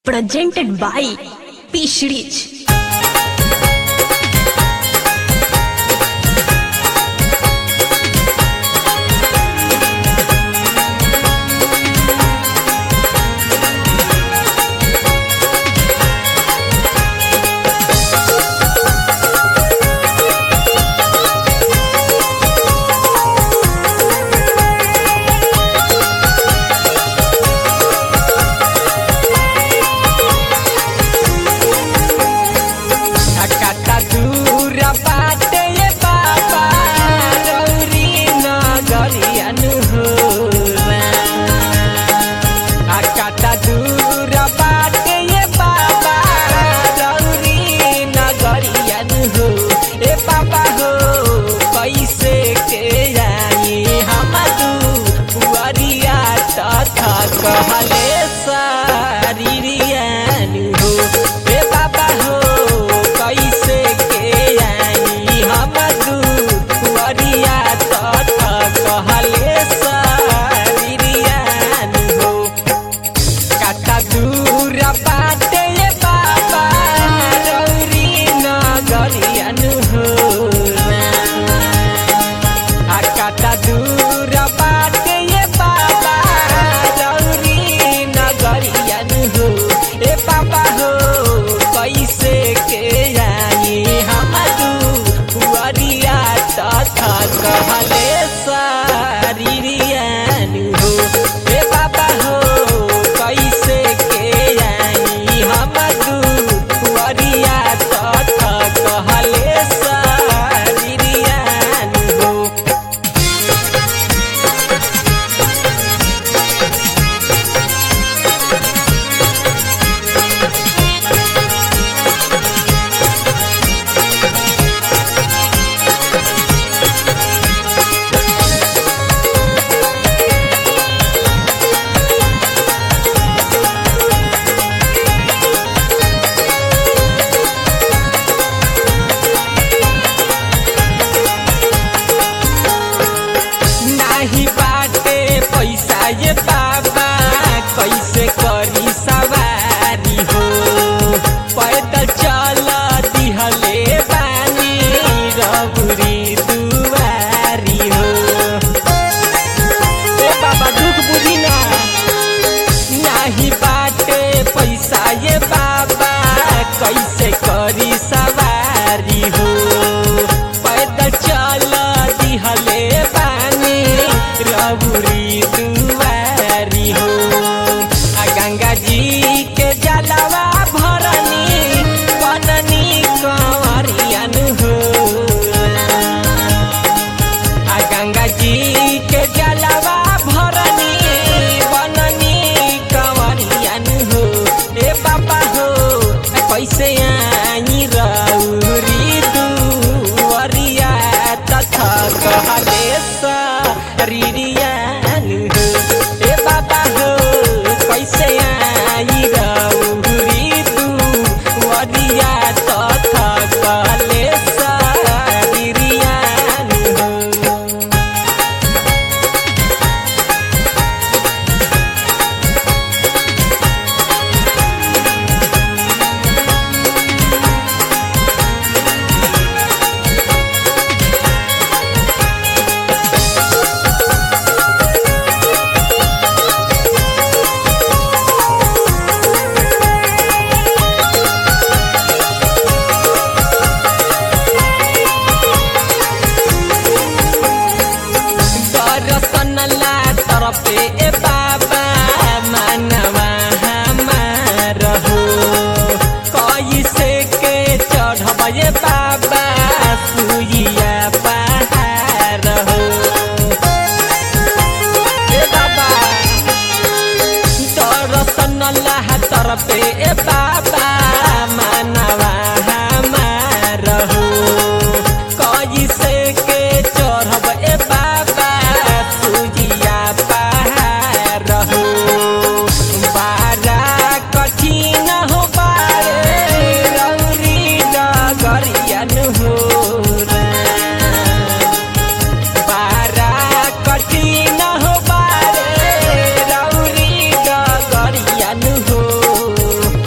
presented by Peace Rich. काटा दूर बाटे ये बाबा रौरी नगरियनु हो आ काटा दूर बाटे ये बाबा रौरी नगरियनु हो ए बाबा हो कैसे के जाई हम दुआरिया तथा कहले सारिरियनु हो ए बाबा हो कैसे के आई हम दुआरिया तथा कहले सारिरियनु हो काटा दूर बाटे ये बाबा रौरी नगरियनु हो आ काटा दूर बाटे ये बाबा रौरी नगरियनु हो ए बाबा हो कैसे के आई हम दुआरिया तथा कहले सारिरियनु हो ए बाबा हो कैसे के आई हम दुआरिया तथा कहले सारिरियनु हो नाही बाटे पैसा ये बाबा कैसे करी सवारी हो पैदल चल दिहले बानी रबुरी दुआरी हो ए बाबा दुख बुझी ना नाही बाटे पैसा ये बाबा कैसे करी सवारी हो पैदल चल दिहले पानी रबुरी दुआरी हो आ गंगा जी के जलवा भरनी बननी कंवरियन हो आ गंगा जी के जलवा भरनी बननी कंवरियन हो ए बाबा हो कैसे आई रौरी दुआरिया तथा कहले सरिरियन हो ए बाबा हो कैसे आई रौरी दुआरिया तथा कहले सरिरियन हो दर्शन ला तरफे ए बाबा मानवा हमार हो कैसे के चढ़ब ए बाबा सुइया पहाड़ हो ए बाबा दर्शन ला तरफे ए बाबा मानवा हमार हो कैसे के चढ़ब ए बाबा सुजिया पहाड़ हो बारा कठिन हो बारे रौरी डगरियन हो बारा कठिन हो बारे रौरी डगरियन हो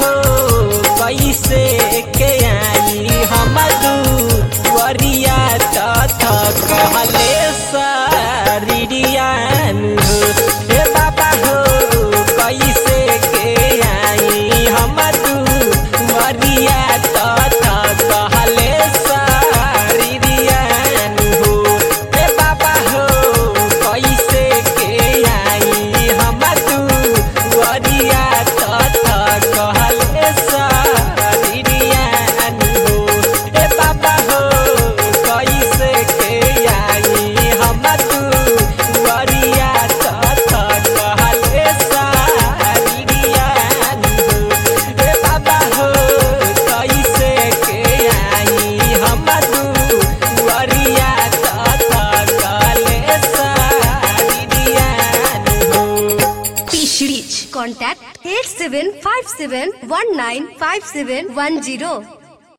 कैसे के आई हम दुवरिया तथ कहले सरियान हो हे बाबा हो कैसे के आई हम दुवरिया तथ कहले सरियान हो हे बाबा हो कैसे के आई हम दुवरिया तथ कहले सरियान हो हे बाबा हो कैसे के आई हम दुवरिया तथ कहले सरियान हो हे बाबा हो कैसे के आई हम दुवरिया तथ कहले सरियान हो पिछड़िच Contact 8757195710.